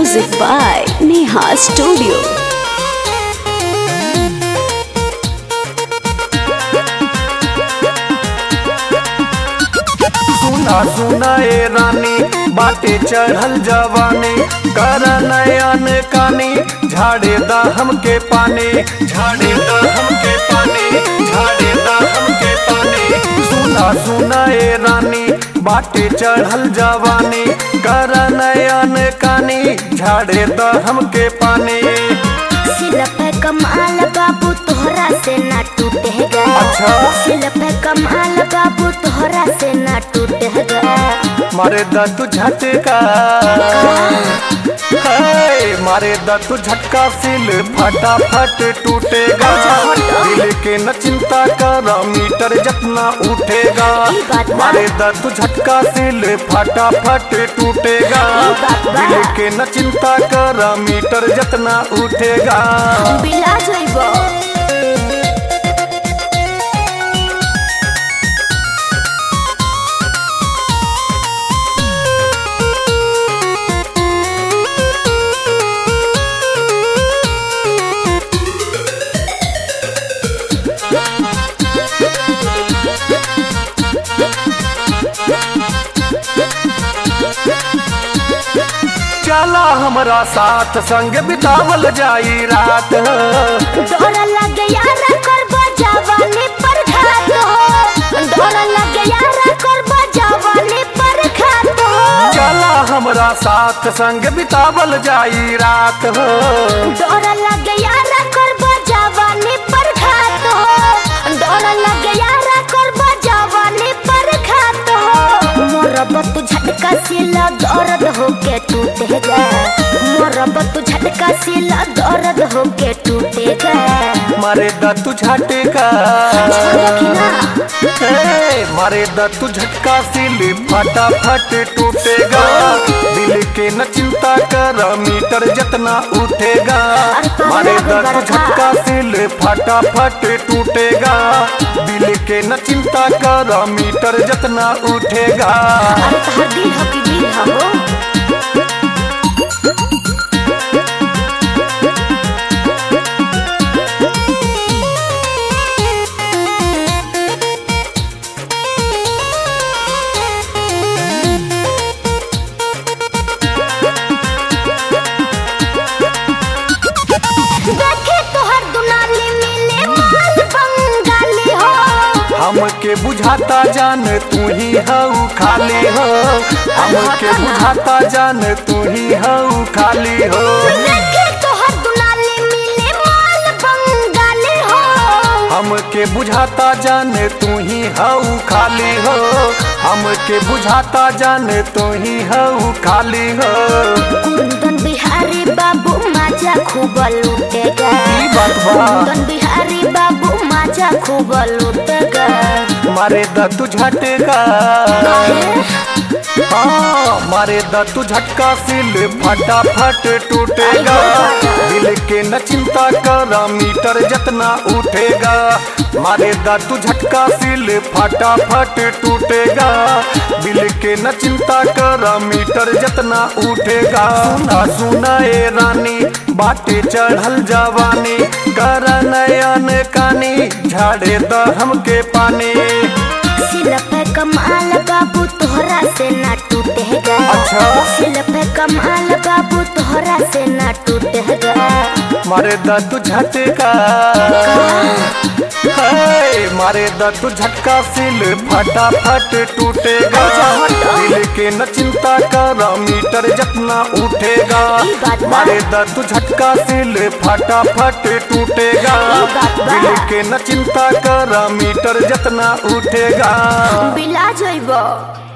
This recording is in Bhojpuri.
Music by Neha Studio. सुना सुना ए रानी बाटे चढ़ल जवानी कर नयन कानी झाड़े दा हमके पानी झाड़े दा हमके पानी झाड़े दा हमके पानी सुना सुना ए रानी बाटे चढ़ल जवानी कर नयन कानी झाड़े दा हमके पानी सिलप कमाल बाबू तोहरा से ना टूटेगा अच्छा। सिलप कमाल बाबू तोहरा से ना टूटेगा मारे दा तू झटका हाय, मारे दा तू झटका सिल फटाफट टूटेगा दिल के न चिंता कर मीटर जितना उठेगा ई बात बा। मारे दा तू झटका सिल फटाफट टूटेगा ई बात बा। दिल के न चिंता कर मीटर जितना उठेगा बिला जइबो चला हमरा साथ संग बितावल जाई रात डर लगे यार करबो जवानी पर घात हो डर लगे यार करबो जवानी पर घात हो चला हमरा साथ संग बितावल जाई रात हो डर लगे यार करबो जवानी पर घात हो डर लगे यार करबो जवानी पर घात हो मोरब तू झटका से ला दर्द होके टूटेगा मोरब तू झटका से ला दर्द होके टूटेगा मारे दत्तू झटका हे, मारे दत्तू झटका सिल फटाफट टूटेगा दिल के न चिंता कर मीटर जितना उठेगा अरे पागल मारे हो गया दत्तू था। झटका सिल फटाफट टूटेगा दिल के न चिंता कर मीटर जितना उठेगा अरे तहर दिल हो कि दिल हो देखे तोहर दुनाली मिले माल बंगाली हो हमके बुझाता जान तू ही हऊ खाली हो हमके बुझाता जान तू ही हऊ खाली हो देखे तोहर दुनाली मिले माल बंगाली हो हमके बुझाता जान तू ही हऊ खाली हो हमके बुझाता जान तू ही हऊ खाली हो कुंदन बिहारी बाबू माजा खूब लूटेगा ई बात बा। कुंदन बिहारी बाबू माजा खूब लूटेगा मारे दत्तू झटका हाँ मारे दत्तू झटका सिल फटाफट टूटेगा दिल के न चिंता कर मीटर जितना उठेगा मारे दत्तू झटका सिल फटाफट टूटेगा दिल के न चिंता कर मीटर जितना उठेगा सुना सुना ए रानी बाटे चढ़ल जवानी कर नयन कानी झाड़े द हमके पानी सिलप कमाल बाबू तोहरा से ना टूटेगा अच्छा। सिलप कमाल बाबू तोहरा से ना टूटेगा मारे दत्तू झटका हाय, मारे दत्तू झटका सिल फटाफट टूटेगा दिल के न चिंता कर मीटर जितना उठेगा ई बात बा। मारे दत्तू झटका सिल फटाफट टूटेगा ई बात बा। दिल के न चिंता कर मीटर जितना उठेगा बिला जइबो